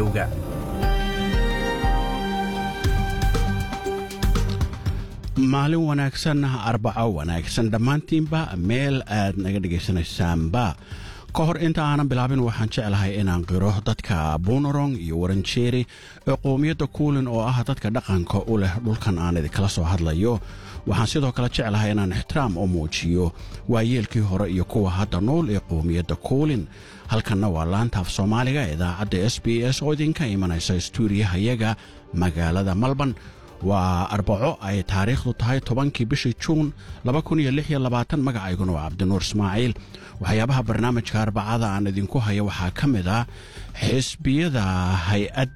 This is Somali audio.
rediyoga maalin wanaagsan arbaco wanaagsan dhammaantiinba meel aad naga dhegaysanaysaanba ka hor inta aanan bilaabin waxaan jeclahay inaan qiro dadka buunarong iyo waranjeeri ee qowmiyadda kuulin oo ah dadka dhaqanka u leh dhulkan aan idinkala soo hadlayo waxaan sidoo kale jeclahay inaan ixtiraam u muujiyo waayeelkii hore iyo kuwa hadda nool ee qowmiyadda kuulin halkanna waa laantaaf soomaaliga idaacadda s b s oo idinka imanaysa stuudiyahayaga magaalada malban waa arbaco ay taariikhdu tahay tobankii bishii juun magacayguna waa cabdinuur ismaaciil waxyaabaha barnaamijka arbacada aan idinku haya waxaa ka mid ah xisbiyada hay-ad